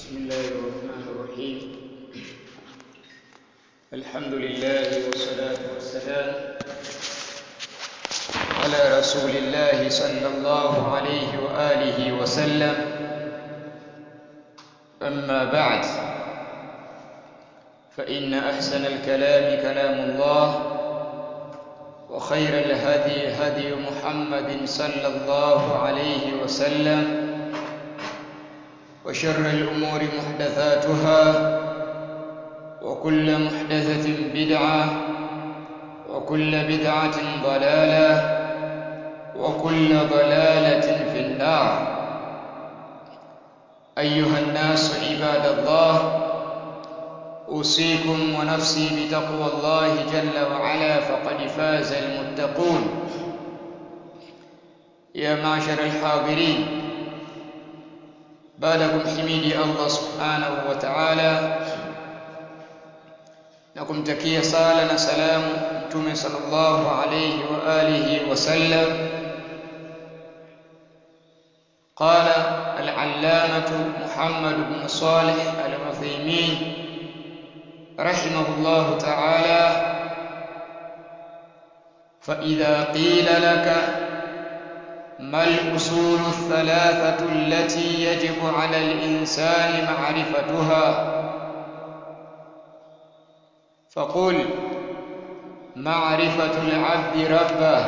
بسم الله الرحمن الرحيم الحمد لله والصلاة والسلام على رسول الله صلى الله عليه وآله وسلم أما بعد فإن أحسن الكلام كلام الله وخير الهدي هدي محمد صلى الله عليه وسلم وشر الأمور محدثاتها وكل محدثة بدعة وكل بدعة ضلالة وكل ضلالة في النار أيها الناس عباد الله أوصيكم ونفسي بتقوى الله جل وعلا فقد فاز المتقون يا معشر الحاضرين baada ya kumhimidi Allah subhanahu wa ta'ala na kumtakia sala na salamu mtume sallallahu alayhi wa alihi wa sallam قال العلامة محمد بن صالح العثيمين رحمه الله تعالى فإذا قيل لك ما الأصول الثلاثة التي يجب على الإنسان معرفتها فقل معرفة العبد ربه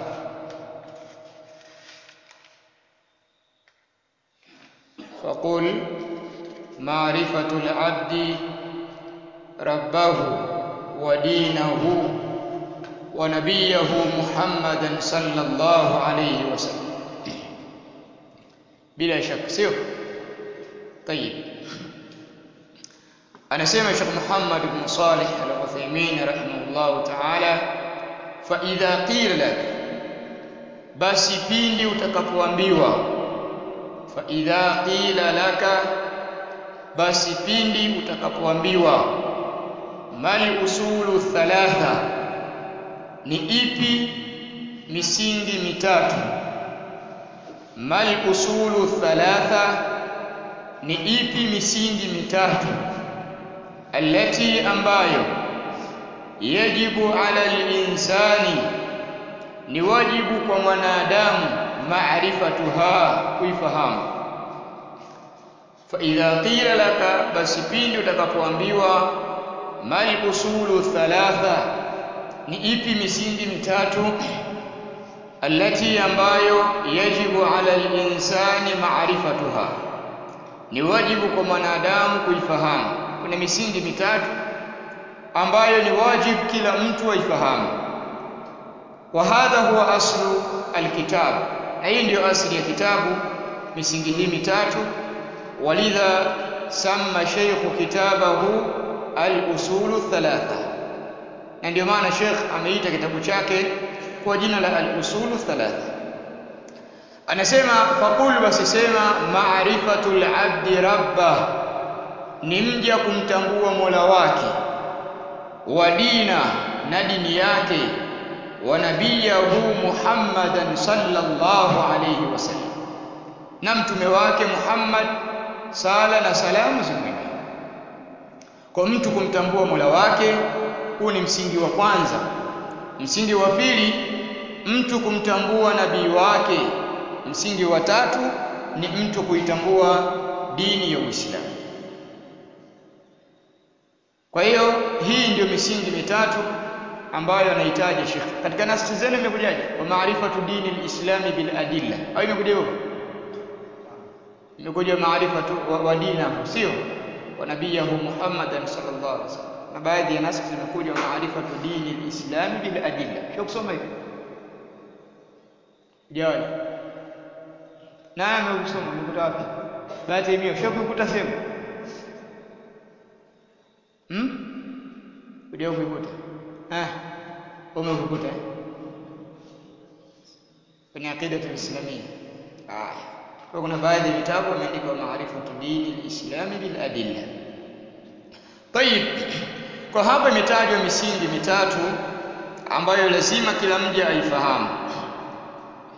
فقل معرفة العبد ربه ودينه ونبيه محمدا صلى الله عليه وسلم bila shaka sio طيب anasema Sheikh Muhammad ibn Salih al-Uthaymeen rahimahullah ta'ala fa idha qila lak basi pindi utakapoambiwa fa idha qila laka basi pindi utakapoambiwa mal usulu thalatha ni ipi misingi mitatu mal usulu thalatha ni ipi misingi mitatu allati ambayo yajibu ala linsani ni wajibu kwa mwanadamu maarifatuha kuifahamu fa idha qila laka basi pindi utakapoambiwa mal usulu thalatha ni ipi misingi mitatu allati ambayo yajibu ala linsani maarifatuha ni wajibu kwa mwanadamu kuifahamu kuna misingi mitatu ambayo ni wajibu kila mtu aifahamu wa hadha huwa aslu alkitab na hii ndiyo asili ya kitabu misingi hii mitatu walidha samma sheikhu kitabahu al-usulu thalatha na ndio maana sheikh ameita kitabu chake kwa jina la al-usulu thalatha anasema faqul basi sema ma'rifatul abdi rabbah ni mja kumtambua Mola wake wa dina na dini yake wa nabiyahu Muhammadan sallallahu alayhi wasallam na mtume wake Muhammad sala na salamu zimwendee kwa mtu kumtambua Mola wake huu ni msingi wa kwanza msingi wa pili mtu kumtambua nabii wake msingi wa tatu ni mtu kuitambua dini ya Uislamu kwa hiyo hii ndio misingi mitatu ambayo anahitaji Sheikh. Katika nafsi zenu imekujaje? Wa maarifatu dini al-islami bil adilla. Au imekuja hivyo? Imekuja maarifatu wa, wa dinahu, sio? Wa nabiyahu Muhammadan sallallahu alaihi wasallam. Na baadhi ya nafsi zimekuja wa maarifatu dini al-islami bil adilla. Sio kusoma hivi. Jawali. Nani amesoma? Umekuta wapi? Bahati hiyo, sio kukuta sehemu. Hmm? Kuja kuikuta. Ah. Umekukuta eh? Kwenye akida tulislamia. Haya. Kwa kuna baadhi ya vitabu wameandika maarifatu dini al-islami bil adilla. Tayib. Kwa hapa imetajwa misingi mitatu ambayo lazima kila mja aifahamu.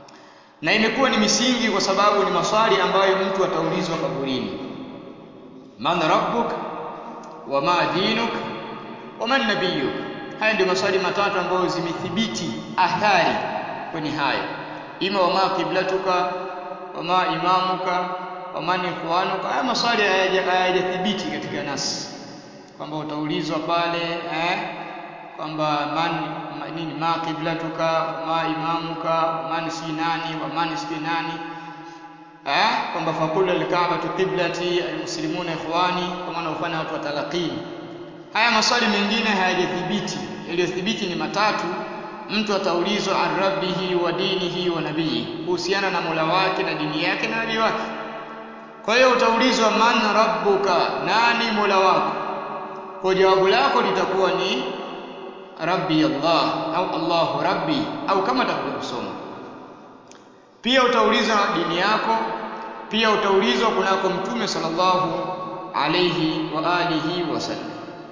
na imekuwa ni misingi kwa sababu ni maswali ambayo mtu ataulizwa kaburini man rabbuk wama dinuk waman nabiyuk haya ndio maswali matatu ambayo zimethibiti athari kwenye hayo ima wama qiblatuka wama imamuka waman ikhwanuka haya maswali hayajathibiti katika nasi kwamba utaulizwa pale eh kwamba man ma, nini ma qiblatuka wama imamuka waman si nani waman si nani eh kwamba faqul alkaabatu qiblati almuslimuna ikhwani kwa maana ufanya watu watalaqini haya maswali mengine hayajathibiti yaliyothibiti ni matatu mtu ataulizwa an rabbihi wa dinihi wa nabii kuhusiana na Mola wake na dini yake na nabii wake kwa hiyo utaulizwa man rabbuka nani Mola wako kwa jawabu lako litakuwa ni rabbi Allah au Allahu rabbi au kama kusoma pia utaulizwa dini yako pia utaulizwa kunako mtume sallallahu alayhi wa alihi wasallam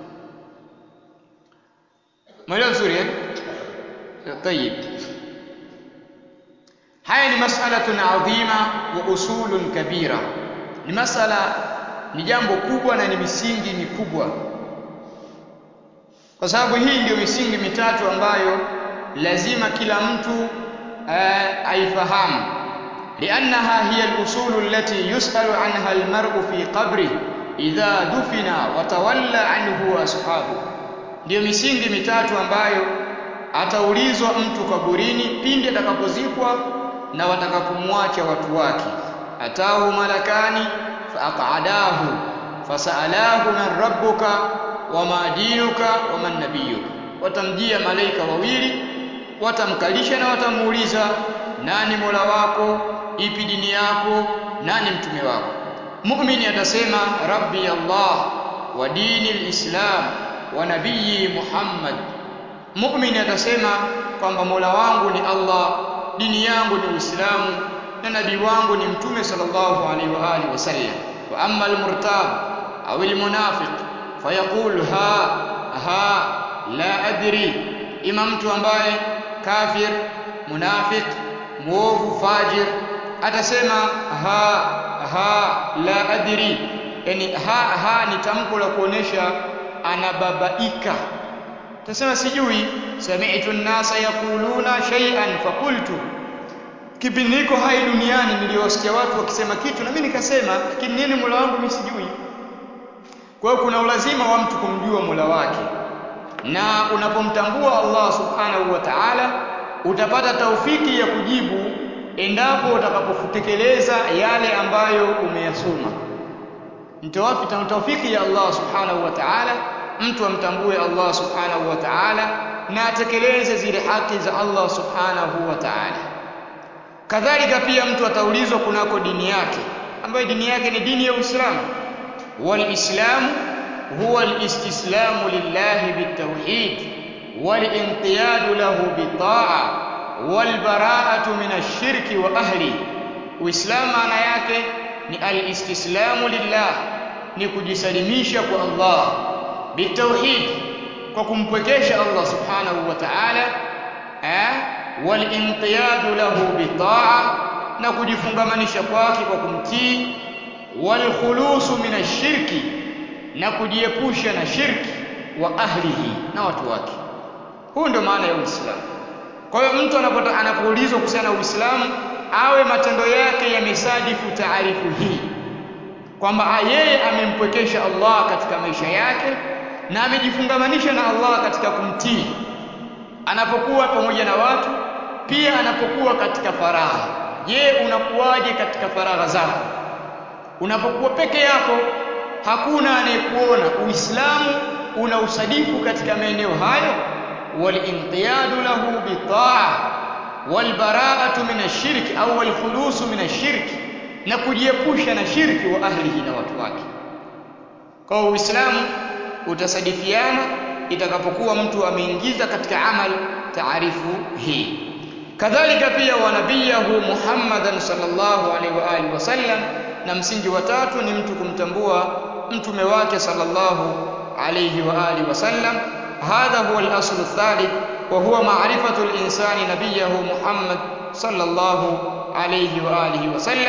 mwelewa vizuri eh طيب haya ni mas'alatun adhima wa usulun kabira ni masala ni jambo kubwa na ni misingi mikubwa kwa sababu hii ndio misingi mitatu ambayo lazima kila mtu uh, aifahamu liannaha hiya al-usul allati yus'alu anha al-mar'u fi qabri idha dufina wa tawalla anhu ashabu ndio misingi mitatu ambayo ataulizwa mtu kaburini pindi atakapozikwa na watakapomwacha watu wake atahu malakani faaqadahu fasalahu man rabbuka wama dinuka waman nabiyuka watamjia malaika wawili watamkalisha na watamuuliza nani mola wako ipi dini yako nani mtume wako muumini atasema rabbi allah wa dini lislam wa nabii muhammad muumini atasema kwamba mola wangu ni allah dini yangu ni uislamu na nabii wangu ni mtume sallallahu alaihi wa alihi wasallam wa amma almurtab au almunafiq fayaqul ha ha la adri ima mtu ambaye kafir munafiq muovu fajir atasema ha ha la adri yani ha ha ni tamko la kuonesha anababaika tasema sijui sami'tu an-nasa yaquluna shay'an faqultu kipindi niko hai duniani niliwasikia watu wakisema kitu na mimi nikasema lakini nini Mola wangu mimi sijui kwa hiyo kuna ulazima wa mtu kumjua Mola wake na unapomtambua Allah subhanahu wa ta'ala utapata taufiki ya kujibu endapo utakapotekeleza yale ambayo umeyasoma mtawafi taufiki ya Allah subhanahu wa ta'ala mtu amtambue Allah subhanahu wa ta'ala na atekeleze zile haki za Allah subhanahu wa ta'ala kadhalika pia mtu ataulizwa kunako dini yake ambayo dini yake ni dini ya Uislamu walislamu huwa alistislamu lillahi bitawhid walinqiyadu lahu bitaa walbara'atu min ash-shirki wa ahli uislamu maana yake ni alistislamu lillah ni kujisalimisha kwa Allah bitawhid kwa kumpwekesha Allah subhanahu wa ta'ala eh walinqiyadu lahu bitaa na kujifungamanisha kwake kwa kumtii walkhulusu min ashirki na kujiepusha na shirki wa ahlihi na watu wake huu ndio maana ya Uislamu kwa hiyo mtu anapota anapoulizwa kuhusiana na Uislamu awe matendo yake yamesadifu taarifu hii kwamba yeye amempwekesha Allah katika maisha yake na amejifungamanisha na Allah katika kumtii anapokuwa pamoja na watu pia anapokuwa katika faragha je unakuwaje katika faragha zako unapokuwa peke yako hakuna anayekuona uislamu una usadifu katika maeneo hayo walinqiyadu lahu bitaa walbara'atu min ashirki au walkhulusu min ashirki na kujiepusha na shirki wa ahlihi na watu wake kwa uislamu utasadifiana itakapokuwa mtu ameingiza katika amal taarifu hii kadhalika pia wa nabiyahu Muhammadan sallallahu alaihi wa alihi wasallam na msingi wa tatu ni mtu kumtambua mtume wake sallallahu alaihi wa alihi wasallam hadha huwa al-asl ath-thalith wa huwa ma'rifatu al-insani nabiyahu Muhammad sallallahu alaihi wa alihi wasallam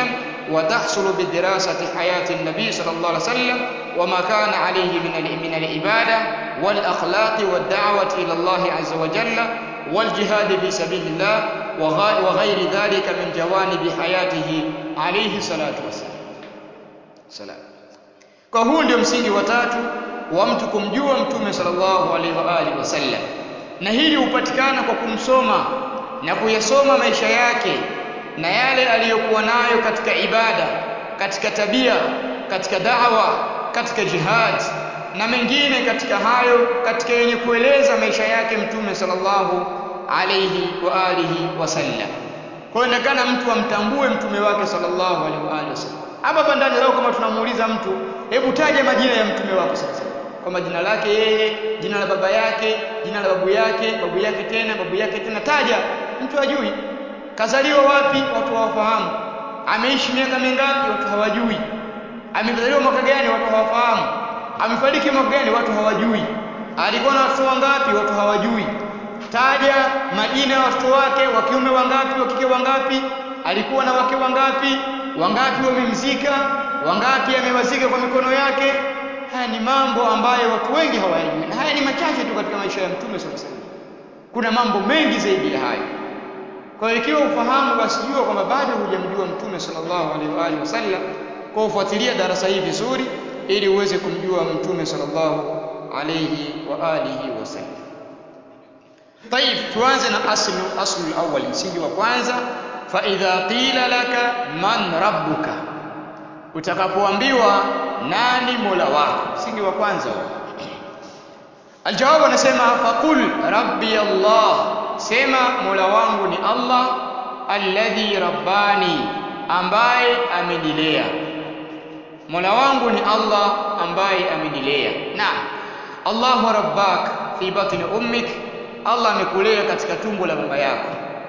وتحصل بدراسة حياة النبي صلى الله عليه وسلم وما كان عليه من من العبادة والأخلاق والدعوة إلى الله عز وجل والجهاد في سبيل الله وغير ذلك من جوانب حياته عليه الصلاة والسلام سلام kwa huu ndio msingi wa tatu wa mtu kumjua mtume sallallahu alaihi wa alihi wasallam na hili hupatikana kwa kumsoma na kuyasoma maisha yake na yale aliyokuwa nayo katika ibada katika tabia katika da'wa katika jihad na mengine katika hayo katika yenye kueleza maisha yake mtume sallallahu alayhi wa alihi wasallam kwa hiyo inakana mtu amtambue mtume wake sallallahu alaihi wa alihi wasallam hapa hapa ndani leo kama tunamuuliza mtu hebu taja majina ya mtume wako sasa kwa majina lake yeye jina la baba yake jina la babu yake babu yake tena babu yake tena taja mtu ajui kazaliwa wapi watu hawafahamu ameishi miaka mingapi watu hawajui amezaliwa mwaka gani watu hawafahamu amefariki mwaka gani watu hawajui alikuwa na watoto wangapi watu hawajui taja majina ya watoto wake wa kiume wangapi wa kike wangapi alikuwa na wake wangapi wangapi wamemzika wangapi amewazika kwa mikono yake haya ni mambo ambayo watu wengi hawayajui na haya ni machache tu katika maisha ya mtume sallallahu alaihi wasallam kuna mambo mengi zaidi ya hayo kwa hiyo ikiwa ufahamu basi jua kwamba bado hujamjua mtume sallallahu alaihi wa alihi wasallam kwa ufuatilia darasa hii vizuri ili uweze kumjua mtume sallallahu alaihi wa alihi wasallam طيب tuanze na aslu aslu al-awwal msingi wa kwanza fa idha qila laka man rabbuka utakapoambiwa nani mola wako msingi wa kwanza aljawabu anasema faqul rabbi allah sema mola wangu ni allah alladhi rabbani ambaye amenilea mola wangu ni allah ambaye amenilea naam allahu rabbak fi batni ummik allah amekulea katika tumbo la mama yako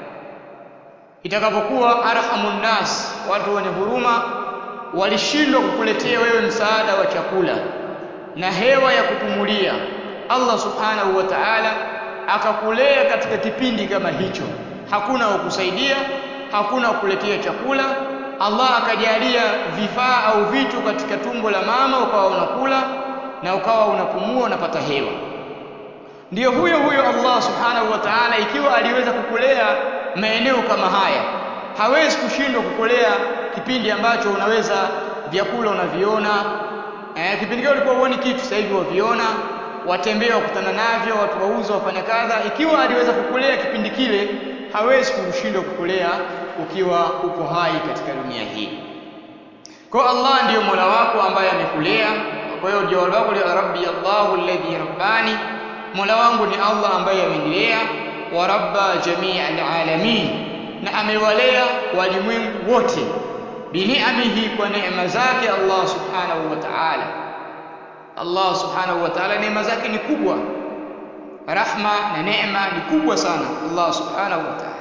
itakapokuwa arhamun nas watu wenye huruma walishindwa kukuletea wewe msaada wa chakula na hewa ya kupumulia Allah subhanahu wa ta'ala akakulea katika kipindi kama hicho hakuna wa kusaidia hakuna wa kuletea chakula Allah akajalia vifaa au vitu katika tumbo la mama ukawa unakula na ukawa unapumua unapata hewa ndiyo huyo huyo Allah subhanahu wa ta'ala ikiwa aliweza kukulea maeneo kama haya hawezi kushindwa kukulea kipindi ambacho unaweza vyakula unaviona eh, kipindi kile ulikuwa uone kitu sasa hivi waviona watembea wakutana navyo watu wauza wafanya kadha ikiwa aliweza kukulea kipindi kile hawezi kushindwa kukulea ukiwa uko hai katika dunia hii kwa Allah ndiyo Mola wako ambaye amekulea kwa hiyo jawabu lako ni rabbi Allahu alladhi rabbani Mola wangu ni Allah ambaye amenilea wa rabba jami'al alamin na amewalea walimwengu wote biniamihi kwa neema zake Allah subhanahu wa ta'ala Allah subhanahu wa ta'ala neema zake ni kubwa rahma na neema ni kubwa sana Allah subhanahu wa ta'ala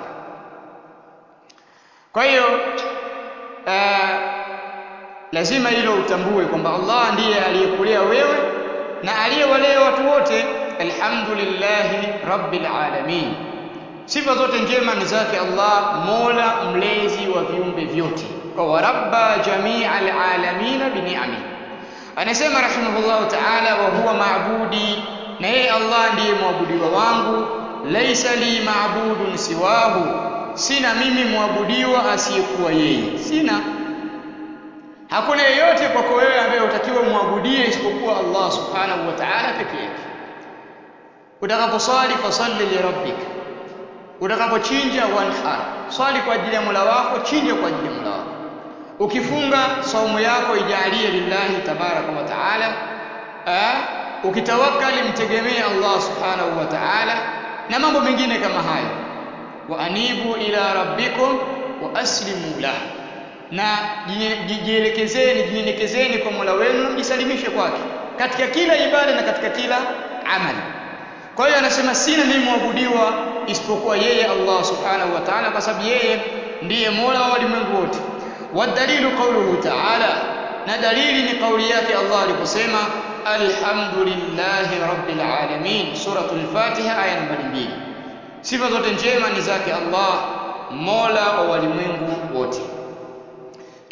kwa hiyo uh, lazima hilo utambue kwamba Allah ndiye aliyekulea wewe na aliyewalea watu wote alhamdulillahi rabbil alamin sifa zote njema ni zake Allah mola mlezi wa viumbe vyote kwa warabba jami'al alamin bini'ami anasema rahimahullah ta'ala wa huwa maabudi na yeye Allah ndiye mwabudiwa wangu laisa li maabudun siwahu sina mimi mwabudiwa asiyekuwa yeye sina hakuna yeyote kwako wewe ambaye utakiwa muabudie isipokuwa Allah subhanahu wa ta'ala pekee yake utakaposwali fasalli li rabbik utakapochinja wanhar swali kwa ajili ya Mola wako chinja kwa ajili ya Mola wako ukifunga saumu yako ijalie lillahi tabaraka wa taala ukitawakkali mtegemee Allah subhanahu wa ta'ala na mambo mengine kama hayo wa anibu ila rabbikum wa aslimu lahu na jielekezeni jinyenyekezeni kwa Mola wenu na mjisalimishe kwake katika kila ibada na katika kila amali kwa hiyo anasema sina mimi mwabudiwa isipokuwa yeye Allah subhanahu wa ta'ala kwa sababu yeye ndiye Mola wa walimwengu wote wadalilu qawluhu ta'ala na dalili ni kauli yake Allah aliposema alhamdulillahi rabbil alamin suratul fatiha aya nambari 2 sifa zote njema ni zake Allah Mola wa walimwengu wote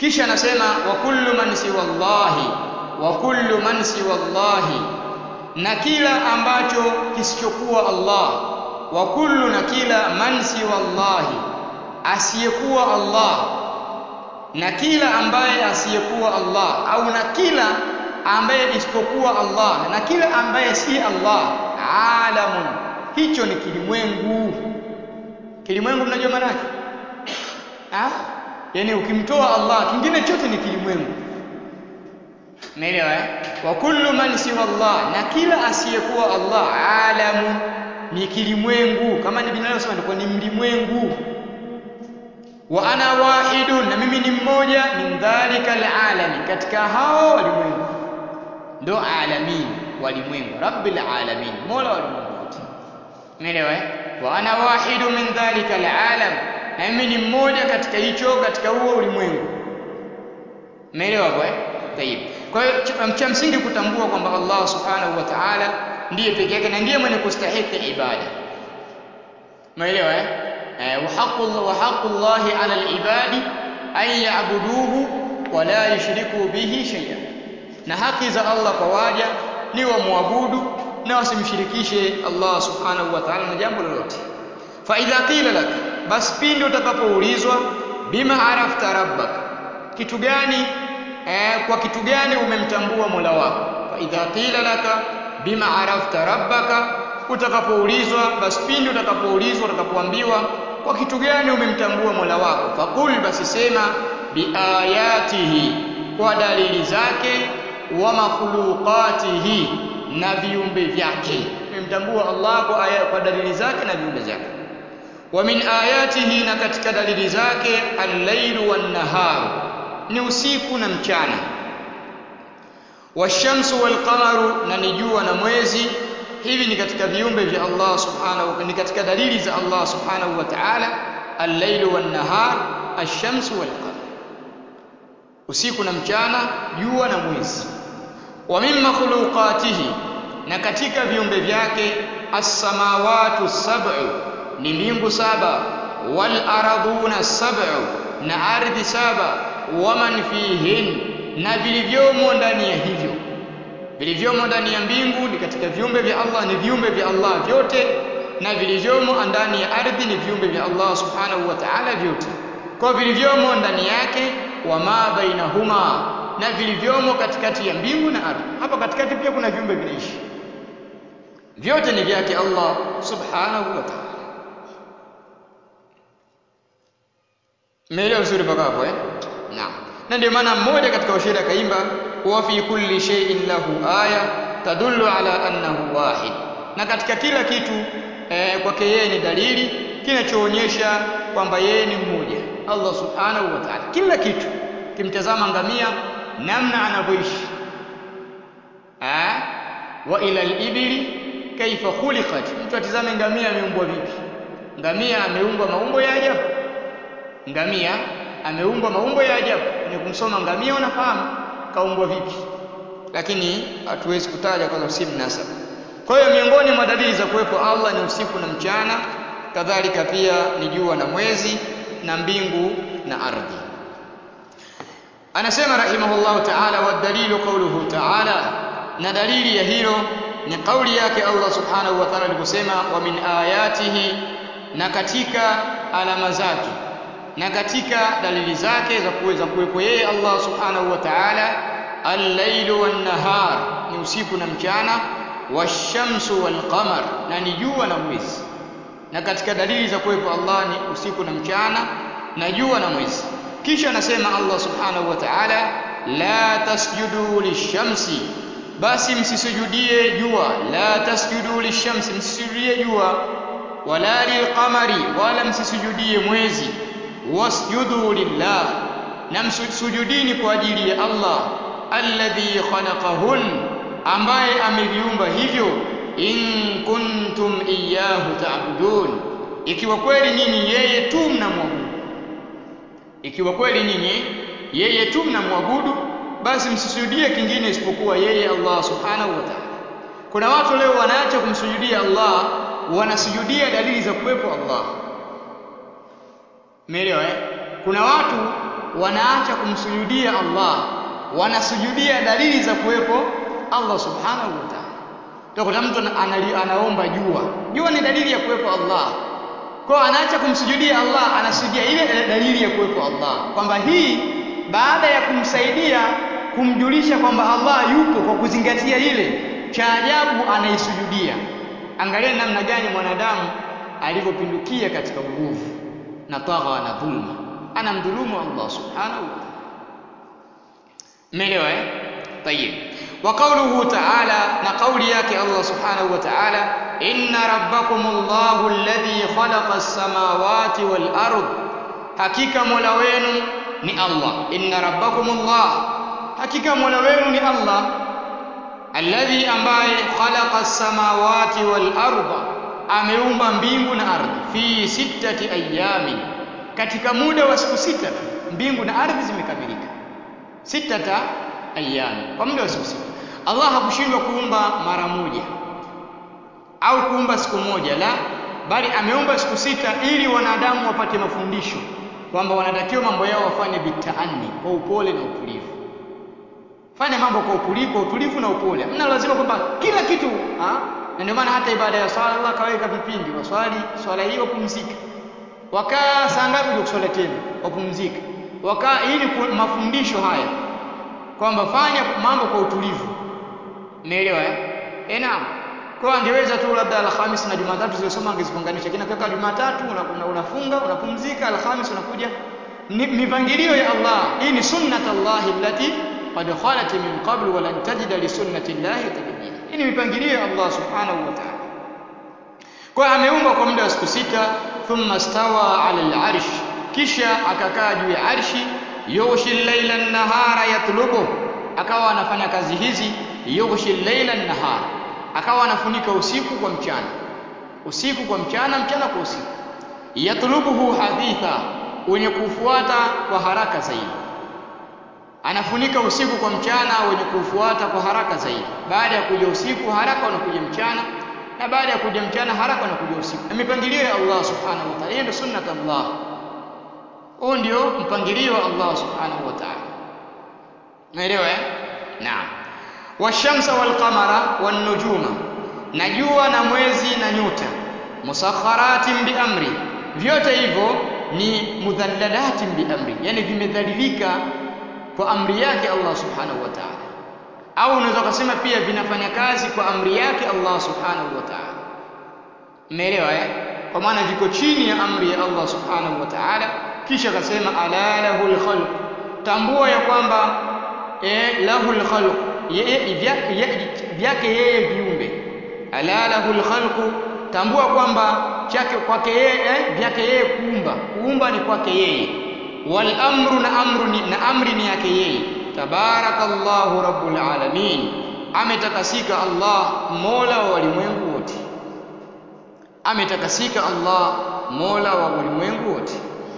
kisha anasema wa kullu man siwa Allahi wa kullu man siwa Allahi na kila ambacho kisichokuwa Allah wa kullu na kila man siwa Allahi asiyekuwa Allah na kila ambaye asiyekuwa Allah au na kila ambaye isipokuwa Allah na kila ambaye si Allah alamun hicho ni kilimwengu kilimwengu mnajua maana yake ah yani ukimtoa Allah kingine chote ni kilimwengu umeelewa eh wa kullu man siwa Allah na kila asiyekuwa Allah alamun ni kilimwengu kama ni binadamu sema ndio ni mlimwengu wa ana wahidun na mimi ni mmoja min dhalika alalami katika hao walimwengu ndo alamin walimwengu rabbil alamin mola walimwengu wote umeelewa eh wa ana wahidu min dhalika alalam na mimi ni mmoja katika hicho katika huo ulimwengu umeelewa hapo eh tayib kwa hiyo cha msingi kutambua kwamba Allah subhanahu wa ta'ala ndiye pekee yake na ndiye mwenye kustahiki ibada umeelewa eh وحق الله وحق الله على العباد أن يعبدوه ولا يشركوا به شيئا na haki za Allah kwa waja ni wamwabudu na wasimshirikishe Allah subhanahu wa ta'ala na jambo lolote fa idha qila lak bas pindi utakapoulizwa bima arafta rabbak kitu gani eh, kwa kitu gani umemtambua Mola wako fa idha qila laka bima arafta rabbaka utakapoulizwa basi pindi utakapoulizwa utakapoambiwa kwa kitu gani umemtambua Mola wako faqul basi sema biayatihi kwa dalili zake wa makhluqatihi na viumbe vyake umemtambua Allah kwa, aya, kwa dalili zake na viumbe vyake wa min ayatihi na katika dalili zake al-lailu wan-nahar ni usiku na mchana washamsu wal-qamaru na ni jua na mwezi hivi ni katika viumbe vya Allah subhanahu ni katika dalili za Allah subhanahu wa ta'ala al-lailu wan-nahar ash-shamsu wal-qamar usiku na mchana jua na mwezi wa min makhluqatihi na katika viumbe vyake as-samawati sab'u ni mbingu saba wal ardhuna sab'u na ardhi saba wa man fihin na vilivyomo ndani ya hivyo vilivyomo ndani ya mbingu ni katika viumbe vya Allah ni viumbe vya Allah vyote na vilivyomo ndani ya ardhi ni viumbe vya Allah subhanahu wa ta'ala vyote kwa vilivyomo ndani yake wa ma bainahuma na vilivyomo katikati ya mbingu na ardhi hapa katikati pia kuna viumbe vinaishi vyote ni vyake Allah subhanahu wa ta'ala Umeelewa vizuri mpaka hapo eh? Naam. Na ndio maana mmoja katika washairi akaimba wa fi kulli shay'in lahu aya tadullu ala annahu wahid. Na katika kila kitu eh, kwake yeye ni dalili kinachoonyesha kwamba yeye ni mmoja. Allah subhanahu wa ta'ala. Kila kitu kimtazama ngamia namna anavyoishi. Ah? Wa ila al-ibli kaifa khuliqat. Mtu atizame ngamia ameumbwa vipi? Ngamia ameumbwa maumbo ya ajabu. Ngamia ameumbwa maumbo ya ajabu. Ni kumsoma ngamia unafahamu kaumbwa vipi. Lakini hatuwezi kutaja kwa sababu si mnasaba. Kwa hiyo miongoni mwa dalili za kuwepo Allah ni usiku na mchana, kadhalika pia ni jua na mwezi na mbingu na ardhi. Anasema rahimahullahu ta'ala wa dalilu qawluhu ta'ala, na dalili ya hilo ni kauli yake Allah subhanahu wa ta'ala aliposema wa min ayatihi, na katika alama zake na katika dalili zake za kuweza kuwepo yeye Allah subhanahu wa ta'ala al-lailu wan-nahar ni usiku na mchana washamsu wal-qamar na ni jua na mwezi na katika dalili za kuwepo Allah ni usiku na mchana na jua na mwezi kisha anasema Allah subhanahu wa ta'ala la tasjudu lishamsi basi msisujudie jua la tasjudu lishamsi msisujudie jua wala lilqamari wala msisujudie mwezi wasjudu lillah na msujudini kwa ajili ya Allah alladhi khalaqahun ambaye ameviumba hivyo in kuntum iyyahu ta'budun ikiwa kweli nyinyi yeye tu mnamwabudu ikiwa kweli nyinyi yeye tu mnamwabudu basi msisujudie kingine isipokuwa yeye Allah subhanahu wa ta'ala kuna watu leo wanaacha kumsujudia Allah wanasujudia dalili za kuwepo Allah Umeelewa eh? Kuna watu wanaacha kumsujudia Allah wanasujudia dalili za kuwepo Allah subhanahu wa ta'ala utakuta mtu anali, anaomba jua jua ni dalili ya kuwepo Allah kwa anaacha kumsujudia Allah anasujudia ile dalili ya kuwepo Allah kwamba hii baada ya kumsaidia kumjulisha kwamba Allah yupo kwa kuzingatia ile cha ajabu anaisujudia angalia namna gani mwanadamu alivyopindukia katika uovu na tagha na dhulma anamdhulumu Allah subhanahu wa ta'ala umeelewa eh tayib wa qawluhu ta'ala na kauli yake Allah subhanahu wa ta'ala inna rabbakumullahu alladhi khalaqa as-samawati wal ard hakika mola wenu ni Allah inna rabbakumullah hakika mola wenu ni Allah alladhi ambaye khalaqa as-samawati wal arda ameumba mbingu na ardhi fi sittati ayamin katika muda wa siku sita mbingu na ardhi zimekamilika sittata ayami kwa muda wa siku sita Allah hakushindwa kuumba mara moja au kuumba siku moja la bali ameumba siku sita ili wanadamu wapate mafundisho kwamba wanatakiwa mambo yao wafanye bitaani kwa upole na utulivu fanya mambo kwa utulivu, kwa utulivu na upole. Hamna lazima kwamba kila kitu ha? Na ndio maana hata ibada ya swala Allah kaweka vipindi, waswali swala hiyo wapumzika, wakaa saa ngapi ndio kuswali tena, wapumzika, wakaa ili mafundisho haya kwamba fanya mambo kwa utulivu. Umeelewa eh? Eh, naam. Kwa angeweza tu labda Alhamisi na Jumatatu zilizosoma angezifunganisha, lakini akiweka Jumatatu unafunga, una, una unapumzika, Alhamisi unakuja. Ni mipangilio ya Allah. Hii ni sunnat Allah allati qad khalat min qabl wa lan tajida li sunnati llahi tabdila. Hii ni mipangilio ya Allah subhanahu wa ta'ala. Kwa ameumba kwa muda wa siku sita, thumma stawa ala al-arsh, kisha akakaa juu ya arshi, yughshi al-laila an-nahara yatlubu, akawa anafanya kazi hizi, yughshi al-laila an-nahara, akawa anafunika usiku kwa mchana, usiku kwa mchana, mchana kwa usiku, yatlubuhu haditha, wenye kufuata kwa haraka zaidi anafunika usiku kwa mchana wenye kufuata kwa haraka zaidi. Baada ya kuja usiku haraka unakuja mchana, na baada ya kuja mchana haraka unakuja usiku. Na mipangilio ya Allah subhanahu wa ta'ala, hiyo ndio sunnat Allah. Huo ndio mpangilio wa Allah subhanahu wa ta'ala. Umeelewa eh? Naam. Washamsa wal qamara wan nujuma, na jua na mwezi na nyota, musakharatin bi amri, vyote hivyo ni mudhallalatin bi amri, yani vimedhalilika kwa amri yake Allah subhanahu wa ta'ala, au unaweza kusema pia vinafanya kazi kwa amri yake Allah subhanahu wa ta'ala. Umeelewa eh? Kwa maana viko chini ya amri ya Allah subhanahu wa ta'ala. Kisha akasema ala lahul khalq, tambua ya kwamba eh, lahul khalq, vyake yeye viumbe. Ala lahul khalq, tambua kwamba chake kwake yeye eh, vyake yeye kuumba. Kuumba ni kwake yeye wal amru na amru ni, na amri ni yake yeye tabarakallahu rabbul alamin ametakasika Allah mola wa walimwengu wote ametakasika Allah mola wa walimwengu wote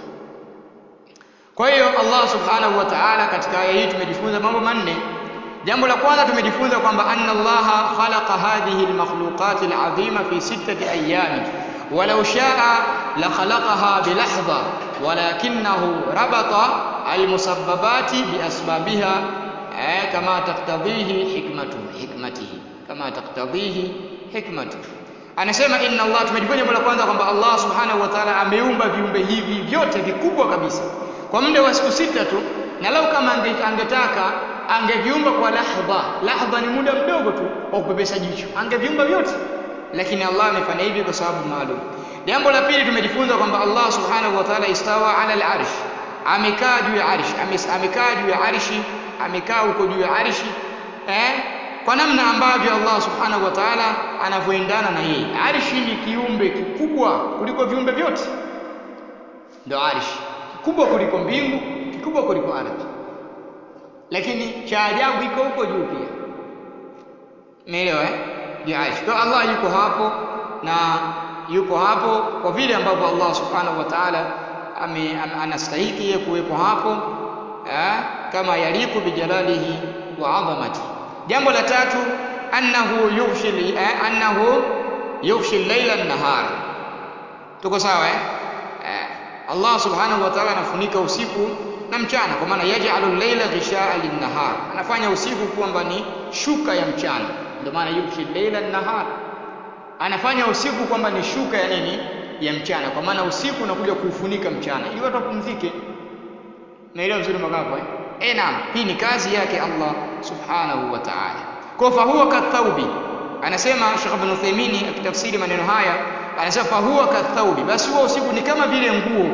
kwa hiyo Allah subhanahu wa ta'ala katika aya hii tumejifunza mambo manne jambo la kwanza tumejifunza kwamba anna Allah khalaqa hadhihi almakhluqat alazima fi sittati ayami ولو شاء لخلقها بلحظة ولكنه ربط المسببات بأسبابها كما تقتضيه حكمته حكمته كما تقتضيه حكمته anasema inna Allah tumejifunza jambo la kwanza kwamba Allah subhanahu wa ta'ala ameumba viumbe hivi vyote vikubwa kabisa kwa muda wa siku sita tu na lau kama angetaka angeviumba kwa lahdha lahdha ni muda mdogo tu wa kupepesa jicho angeviumba vyote lakini Allah amefanya hivi kwa sababu maalum. Jambo la pili tumejifunza kwamba Allah subhanahu wa ta'ala istawa ala al-arsh, amekaa juu ya arshi, amekaa juu ya arshi, amekaa huko juu ya arshi eh, kwa namna ambavyo Allah subhanahu wa ta'ala anavyoendana na yeye. Arshi ni kiumbe kikubwa kuliko viumbe vyote, ndio arshi, kikubwa kuliko mbingu, kikubwa kuliko ardhi, lakini cha ajabu iko huko juu pia. Umeelewa eh? biarsh. Kwa Allah yuko hapo na yupo hapo kwa vile ambavyo Allah subhanahu wa ta'ala anastahiki yeye kuwepo hapo eh, kama yaliku bijalalihi wa adhamati. Jambo la tatu annahu yughshi eh, annahu yughshi al-laila an-nahar. Tuko sawa eh? eh? Allah subhanahu wa ta'ala anafunika usiku na mchana kwa maana yaj'alu al-laila ghishaa lin-nahar anafanya usiku kwamba ni shuka ya mchana ndio maana yughshi al-laila an-nahar anafanya usiku kwamba ni shuka ya nini ya mchana kwa maana usiku unakuja kuufunika mchana ili watu wapumzike naelewa vizuri mpaka hapo eh eh naam hii ni kazi yake Allah subhanahu wa ta'ala kwa fahuwa kathaubi anasema Sheikh Ibn Uthaymeen akitafsiri maneno haya anasema fahuwa kathaubi basi huo usiku ni kama vile nguo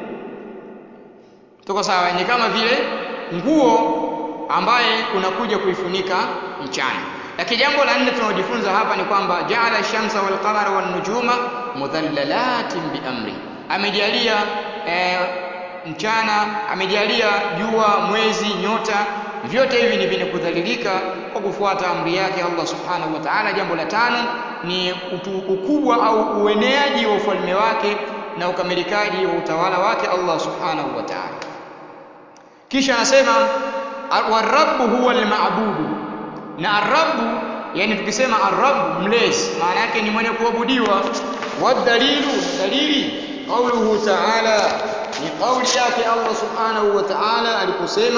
tuko sawa ni kama vile nguo ambaye unakuja kuifunika mchana lakini jambo la nne tunalojifunza hapa ni kwamba jaala shamsa wal qamara wan nujuma mudhallalatin bi amri amejalia eh, mchana amejalia jua mwezi nyota vyote hivi ni vyenye kudhalilika kwa kufuata amri yake Allah subhanahu wa ta'ala jambo la tano ni utu, ukubwa au ueneaji wa ufalme wake na ukamilikaji wa utawala wake Allah subhanahu wa ta'ala kisha anasema warabbu huwa almabudu na arabu yani tukisema arabu mlezi maana yake ni mwenye kuabudiwa wadalilu dalili qauluhu ta'ala ni kauli yake Allah subhanahu wa ta'ala aliposema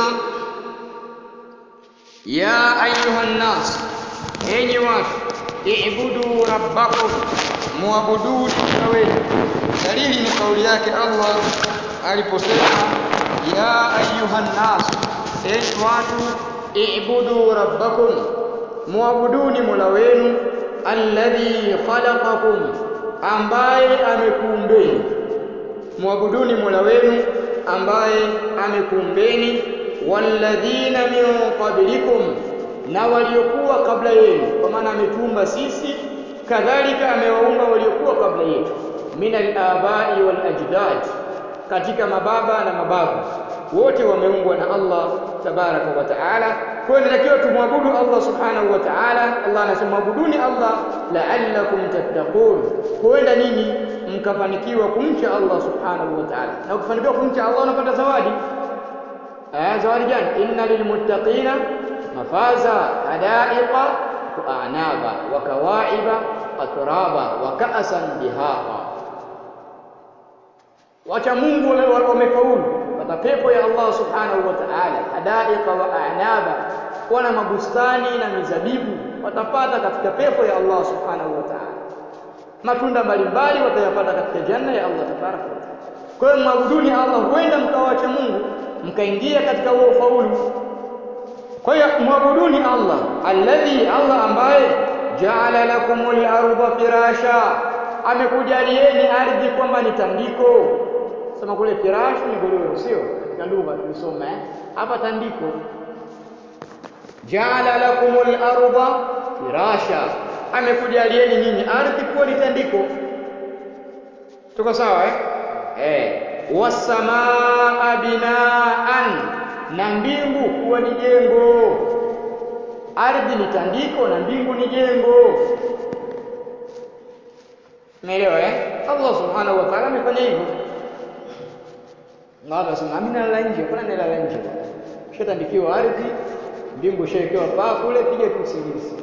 ya ayuhan nas enyi watu ibudu rabbakum muabuduni wenu dalili ni kauli yake Allah aliposema ya ayuhan nas enyi watu ibudu rabbakum muabuduni mola wenu alladhi khalaqakum ambaye amekuumbeni muabuduni mola wenu ambaye amekuumbeni walladhina min qablikum na waliokuwa kabla yenu kwa maana ametuumba sisi kadhalika amewaumba waliokuwa kabla yetu min al-abai wal ajdad katika mababa na mababu wote wameumbwa na Allah tabaraka wa taala kwa hiyo inatakiwa tumwabudu Allah subhanahu wa ta'ala Allah anasema abuduni Allah la'allakum tattaqun huenda nini mkafanikiwa kumcha Allah subhanahu wa ta'ala na ukifanikiwa kumcha Allah unapata zawadi eh zawadi gani inna lilmuttaqina mafaza hadaiqa wa a'naba wa kawaiba atraba wa ka'san dihaqa wacha Mungu wamefaulu pata pepo ya Allah subhanahu wa ta'ala hadaiqa wa a'naba wana mabustani na mizabibu watapata katika pepo ya Allah subhanahu wa ta'ala matunda mbalimbali watayapata katika janna ya Allah tabaraka wa ta'ala kwa hiyo mwabuduni Allah huenda mkawacha Mungu mkaingia katika huo ufaulu kwa hiyo mwabuduni Allah alladhi Allah ambaye jaala lakumul arda firasha amekujalieni ardhi kwamba ni tandiko sema kule firash ni godoro sio katika lugha tulisoma eh hapa tandiko jaala lakumul arda firasha amekujalieni nyinyi ardhi kuwa ni tandiko tuko sawa eh eh wasamaa binaan na mbingu kuwa ni jengo ardhi ni tandiko na mbingu ni jengo umeelewa eh Allah subhanahu wa ta'ala amefanya hivyo na watu wasema mimi nalala nje kuna nalala nje shatandikiwa ardhi mbingu shawekewa paa kule piga tu usingizi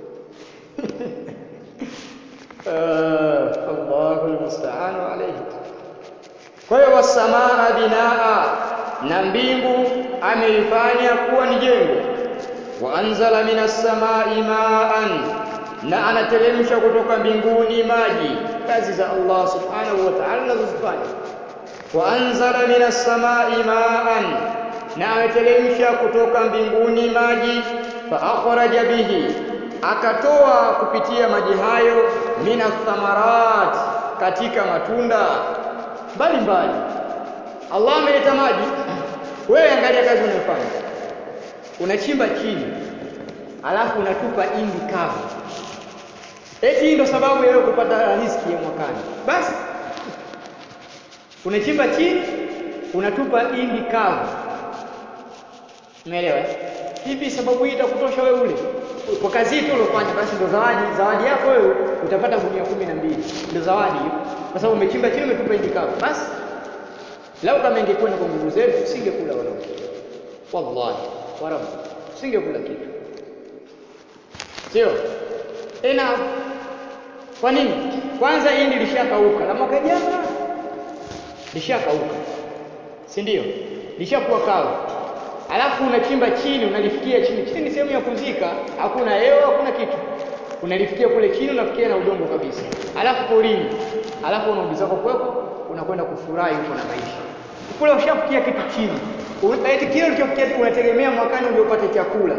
uh, Allahu almusta'an alayhi kwa hiyo wasamaa binaa na mbingu ameifanya kuwa ni jengo wa anzala minas samai ma'an na anateremsha kutoka mbinguni maji kazi za Allah subhanahu wa ta'ala anazozifanya wa anzala minas samai ma'an na ameteremsha kutoka mbinguni maji fa akhraja bihi akatoa kupitia maji hayo minas thamarat katika matunda mbalimbali Allah ameleta maji wewe angalia kazi unayofanya unachimba chini alafu unatupa indi kavu eti hii ndo sababu ya kupata riziki ya mwakani basi unachimba chini unatupa indi kavu umeelewa hivi sababu hii itakutosha wewe ule kwa kazi tu uliofanya basi ndo zawadi zawadi yako wewe utapata gunia kumi na mbili ndo zawadi hiyo kwa sababu umechimba chini umetupa indi kavu basi lau kama ingekwenda kwa nguvu zetu singekula wala wallahi wa rabbi singekula kitu sio tena kwa nini kwanza hindi lishakauka la mwaka jana lishakauka si ndio lishakuwa kavu, alafu unachimba chini, unalifikia chini. Chini ni sehemu ya kuzika, hakuna hewa, hakuna kitu, unalifikia kule chini, unafikia na udongo kabisa, alafu porini, alafu unarudi zako kwako, unakwenda kufurahi huko na maisha kule. Ushafikia kitu chini, eti kile ulichofikia unategemea mwakani uje upate chakula.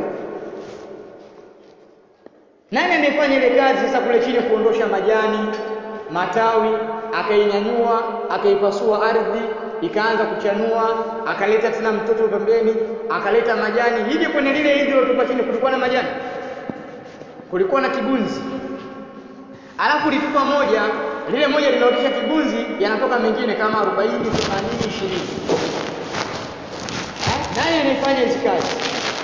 Nani amefanya ile kazi sasa kule chini, kuondosha majani matawi, akainyanyua akaipasua ardhi ikaanza kuchanua, akaleta tena mtoto pembeni, akaleta majani. Hivi kwenye lile hindi lilotupa chini kulikuwa na majani? Kulikuwa na kibunzi, alafu litupa moja, lile moja linaotesha kibunzi, yanatoka mengine kama 40, 80, 20. Nani anayefanya hizi kazi?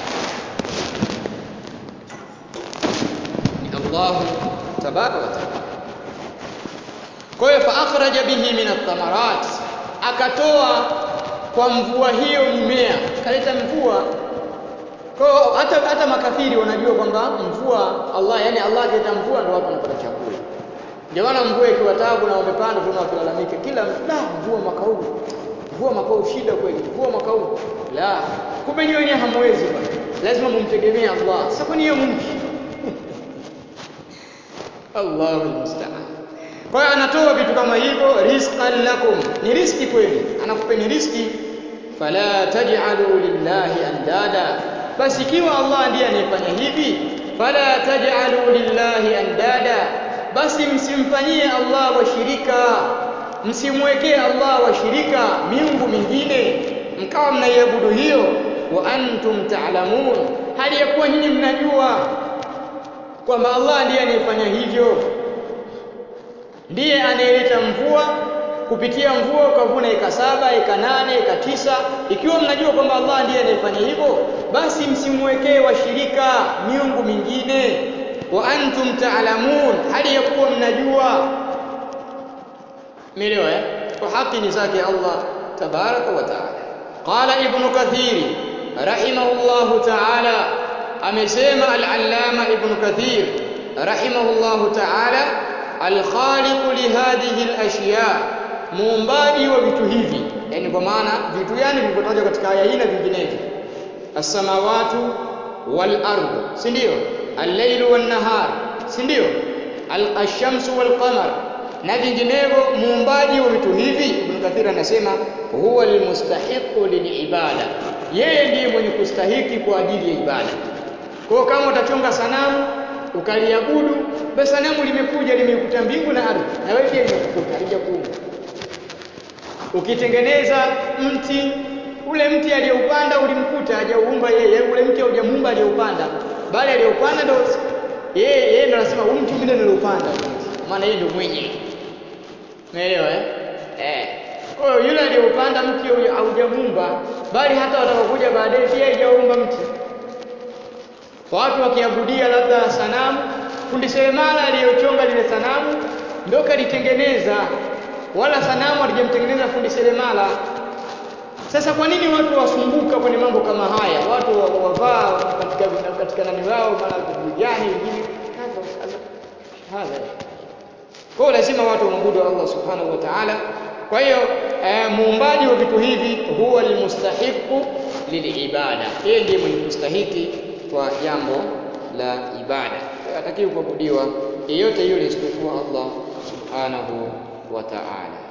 Ni Allahu tabaraka wa taala. Kwa hiyo fa akhraja bihi min athamarat, akatoa kwa mvua hiyo mimea, kaleta mvua. Kwa hiyo hata, hata makafiri wanajua kwamba mvua Allah, yani Allah akileta mvua ndio watu wanapata chakula. Ndio maana mvua ikiwa taabu na wamepanda, tuna wakilalamika kila la mvua mwaka huu, mvua mwaka huu shida kweli, mvua mwaka huu la. Kumbe nyinyi wenyewe hamwezi bwana, lazima mumtegemee Allah. Sasa kwani hiyo mumki Allahu musta'an. Kwa hiyo anatoa vitu kama hivyo, rizqan lakum, ni riski kwenu, anakupeni riski. Fala taj'alu lillahi andada, basi ikiwa Allah ndiye anayefanya hivi, fala taj'alu lillahi andada, basi msimfanyie Allah washirika, msimwekee Allah washirika, miungu mingine, mkawa mnaiabudu hiyo. Wa antum ta'lamun, hali ya kuwa nyinyi mnajua kwamba Allah ndiye anayefanya hivyo ndiye anayeleta mvua. Kupitia mvua ukavuna eka saba, eka nane, eka tisa. Ikiwa mnajua kwamba Allah ndiye anayefanya hivyo, basi msimwekee washirika miungu mingine. Wa antum taalamun, hali ya kuwa mnajua. Umeelewa eh? Kwa haki ni zake Allah tabaraka wa taala. Qala Ibnu Kathiri rahimahullahu taala, amesema al-Allama Ibnu Kathir rahimahullahu taala alkhaliqu lihadhihi alashya, muumbaji wa vitu hivi, yani kwa maana vitu gani vilivyotajwa katika aya hii na vinginevyo, as-samawatu wal ardh, si ndio? Al-lailu wan nahar, si ndio? Al-shamsu wal qamar na vinginevyo. Muumbaji wa vitu hivi, Ibn Kathir anasema huwa almustahiqu lilibada, yeye ndiye mwenye kustahiki kwa ajili ya ibada. Kwa hiyo kama utachonga sanamu ukaliabudu basi sanamu limekuja limekuta mbingu na ardhi, na wewe pia limekukuta halijakuumba. Ukitengeneza mti, ule mti aliyoupanda ulimkuta, hajauumba yeye. Ule mti haujamuumba aliyoupanda, bali aliyoupanda ndio yeye. Yeye ndio anasema huu mti mimi ndio niliupanda, maana yeye ndio mwenye. Umeelewa eh? Eh, kwa hiyo yule aliyoupanda mti haujamuumba, bali hata watakaokuja baadaye pia hajaumba mti. Watu wakiabudia labda sanamu fundi seremala aliyochonga lile sanamu ndio kalitengeneza, wala sanamu alijamtengeneza fundi seremala. Sasa kwa nini watu wasumbuka kwenye mambo kama haya? Watu wavaa katika katika nani wao mara vijani wengine hadha. Kwa hiyo lazima watu wamwabudu Allah subhanahu wa ta'ala. Kwa hiyo eh, muumbaji wa vitu hivi huwa almustahiqu lilibada, yeye ndiye mwenye kustahiki kwa jambo la ibada hatakiwi kuabudiwa yeyote yule isipokuwa Allah subhanahu wa ta'ala.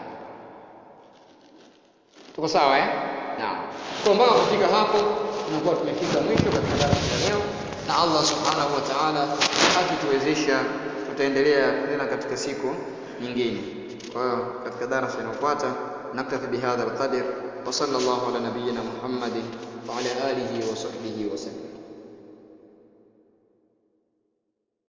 Tuko sawa eh? Naam. Kwa mpaka kufika hapo tunakuwa tumefika mwisho katika darasa la leo, na Allah subhanahu wa ta'ala akituwezesha tutaendelea tena katika siku nyingine. Kwa hiyo katika darasa inayofuata naktafi bihadha alqadr wa sallallahu ala nabiyyina Muhammadin wa ala alihi wa sahbihi wa sallam.